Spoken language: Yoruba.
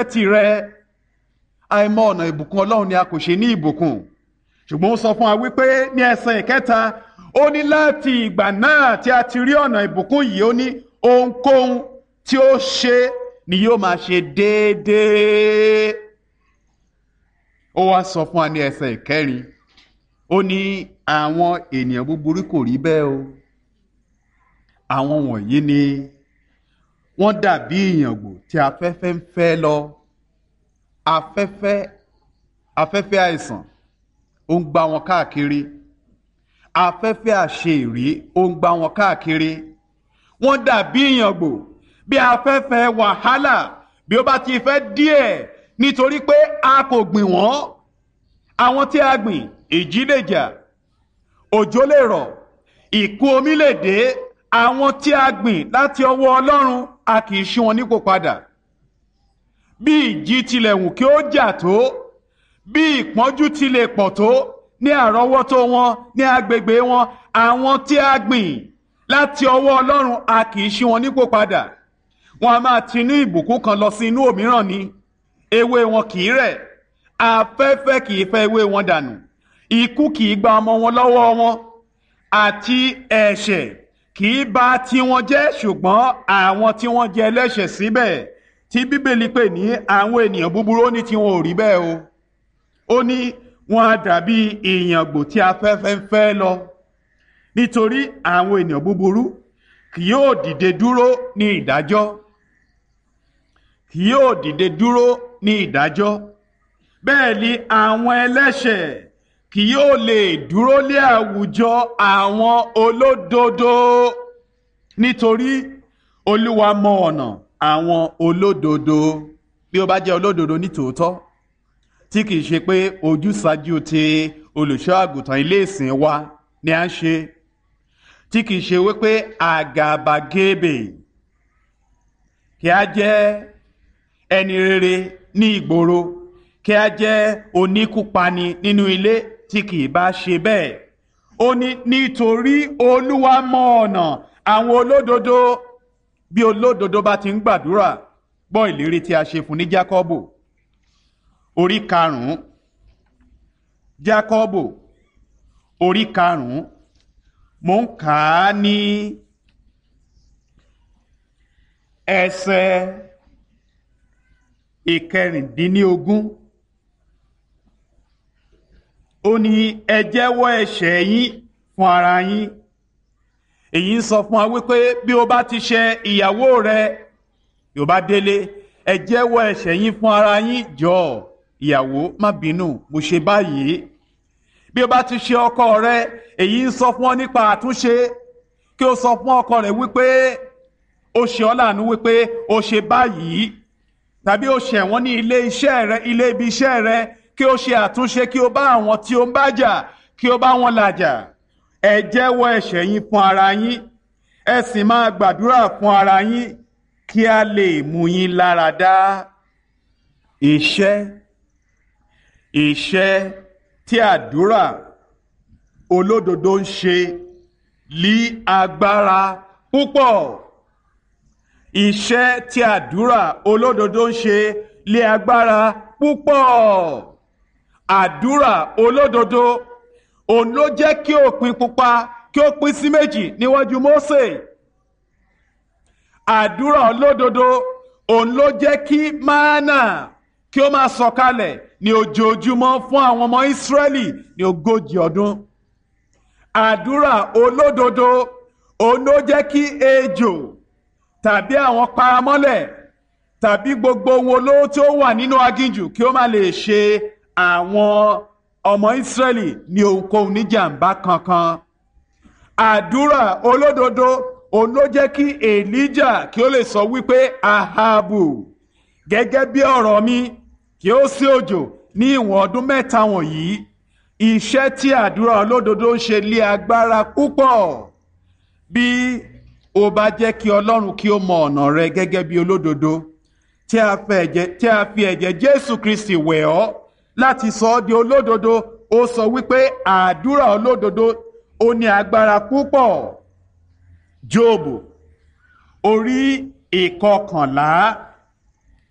tirẹ̀ àìmọ̀ ọ̀nà ìbùkún ọlọ́run ni a kò ṣe ní ìbùkún ṣùgbọ́n ó sọ fún wa wípé ní ẹsẹ̀ ìkẹta ó ní láti ìgbà náà tí a ti rí ọ̀nà ìbùkún yìí ó ní ohunkóhun tí ó ṣe ni yóò máa ṣe déédéé ó wá sọ fún wa ní ẹsẹ̀ ìkẹrin ó ní àwọn ènìyàn búburú kò rí bẹ́ẹ̀ o àwọn wọ̀nyí ni wọ́n dàbí ìyàngbò tí afẹ́fẹ́ ń fẹ́ lọ afẹ́fẹ́ afẹ́fẹ́ àìsàn ó ń gbá wọn káàkiri afẹ́fẹ́ àṣeèrí ó ń gbá wọn káàkiri wọ́n dàbí ìyàngbò bí afẹ́fẹ́ wàhálà bí ó bá ti fẹ́ díẹ̀ nítorí pé a kò gbìn wọ́n àwọn tí a gbìn ìjì lè jà òjò lè rọ̀ ìkún omi lè dé àwọn tí a gbìn láti ọwọ́ Ọlọ́run a kì í ṣí wọn nípò padà bí ìjì tilẹ̀ wù kí ó jà tó bí ìpọ́njú tilẹ̀ pọ̀ tó ní àrọ́wọ́tó wọn ní agbègbè wọn àwọn tí a gbìn láti ọwọ́ Ọlọ́run a kì í ṣí wọn nípò padà wọn a máa tinú ìbùkún kan lọ sí inú òmíràn ni ewé wọn kì í rẹ̀ afẹ́fẹ́ kì í fẹ́ ewé wọn dànù ikú kì í gba ọmọ wọn lọ́wọ́ wọn àti ẹ̀ṣẹ̀ kì í bà tiwọn jẹ́ ṣùgbọ́n àwọn tí wọ́n jẹ́ ẹlẹ́ṣẹ̀ síbẹ̀ tí bíbélì pè ní àwọn ènìyàn búburú ó ní tiwọn ò rí bẹ́ẹ̀ o ó ní wọn á dàbí ìyàngbò tí afẹ́fẹ́ ń fẹ́ lọ nítorí àwọn ènìyàn búburú kì yóò dìde dúró ní ìdájọ́ kì yóò dìde dúró ní ìdájọ́ bẹ́ẹ̀ ni àwọn ẹlẹ́ṣẹ̀ kì yóò lè dúró lé àwùjọ àwọn olódodo nítorí olúwa mọ ọ̀nà àwọn olódodo bí ó bá jẹ́ olódodo ní tòótọ́ tí kìí ṣe pé ojúsàájú ti olùṣọ́ àgùntàn ilé ìsìn wa ni à ń ṣe tí kìí ṣe wípé àgàbàgebè kí a jẹ́ ẹni rere ní ìgboro kí a jẹ́ oníkúpani nínú ilé tí kìí bá ṣe bẹ́ẹ̀ ó ní nítorí olúwa mọ ọ̀nà àwọn olódodo bí olódodo bá ti ń gbàdúrà gbọ́ ìlérí tí a ṣe fún ní Jákọ́bù orí karùn-ún Jákọ́bù orí karùn-ún mò ń kà á ní ẹsẹ̀ ìkẹrìndínlógún ó ní ẹ jẹ́wọ́ ẹ̀ṣẹ̀ yín fún ara yín èyí ń sọ fún wa wípé bí o bá ti ṣe ìyàwó rẹ yóò bá délé ẹ jẹ́wọ́ ẹ̀ṣẹ̀ yín fún ara yín jọ ìyàwó má bínú mo ṣe báyìí bí o bá ti ṣe ọkọ rẹ èyí ń sọ fún ọ nípa àtúnṣe kí o sọ fún ọkọ rẹ wípé o ṣe ọ́ láàánú wípé o ṣe báyìí tàbí o ṣẹ̀ wọ́n ní ilé iṣẹ́ rẹ ilé ibi iṣẹ́ rẹ kí o ṣe àtúnṣe kí o bá àwọn tí o ń bá jà kí o bá wọn làjà ẹ jẹ́wọ́ ẹ̀ṣẹ̀ yín fún ara yín ẹ sì máa gbàdúrà fún ara yín kí a lè mú yín lára dá iṣẹ́ iṣẹ́ tí àdúrà olódodo ń ṣe lí agbára púpọ̀ iṣẹ́ tí àdúrà olódodo ń ṣe lé agbára púpọ̀ àdúrà olódodo òun ló jẹ́ kí òpin pupa kí ó pín sí méjì níwájú Mósè àdúrà olódodo òun ló jẹ́ kí mánà kí ó máa sọ̀kalẹ̀ ní ojoojúmọ́ fún àwọn ọmọ Ísírẹ́lì ní ogójì ọdún àdúrà olódodo òun ló jẹ́ kí ejò tàbí àwọn paramọ́lẹ̀ tàbí gbogbo ohun olóró tí ó wà nínú aginjù kí ó má lè ṣe àwọn ọmọ Ísírẹ́lì ní ohunkóhun níjàmbá kankan àdúrà olódodo òun ló jẹ́ kí Èlíjà kí ó lè sọ wípé Ahabu gẹ́gẹ́ bí ọ̀rọ̀ mi kí ó sí òjò ní ìwọ̀n ọdún mẹ́ta wọ̀nyí iṣẹ́ tí àdúrà olódodo ń ṣe lé agbára púpọ̀ bí o bá jẹ́ kí Ọlọ́run kí ó mọ ọ̀nà rẹ gẹ́gẹ́ bí olódodo tí a fi ẹ̀jẹ̀ Jésù Kristi wẹ̀ ọ́ láti sọ ọ́ di olódodo ó sọ wípé àdúrà olódodo ó ní agbára púpọ̀ Jóòbù orí ìkọkànlá